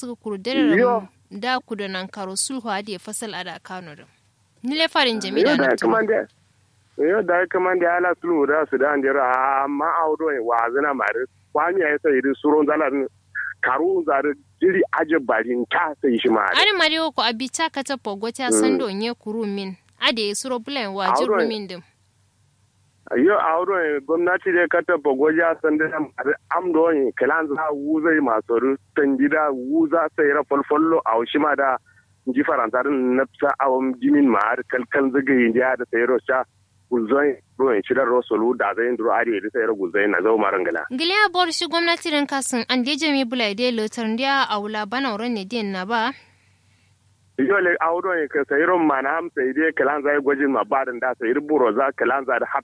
suka kuru dare da ku da nan karo sulhu ade fasal ada kano da ni le farin jami'a da na kuma da yo da kuma da ala sulhu da su da andira amma audo wa zina mare kwami ya sai irin suron zalar karu zare jiri aje barin ta sai shi ma ari mariyo ko abita ka ta pogota sando nye kuru min ade suro bulan wa jiru min dim yo auro gwamnati da kata bagoja sanda am do yin kalan za wuzai masu tangida wuza sai ra folfollo a ma da ji faranta din nafsa awam jimin ma har kalkal zagaye da da sai rocha guzoi ruwan shirar rosolu da zai nduro ari da sai guzoi na zo marangala giliya bor shi gwamnati rin kasin an de jami bulai de lotar ndiya aula bana wurin ne din na ba yo le auro yin ka sai ron mana am sai dai kalan zai gwajin ma barin da sai buro za kalan za da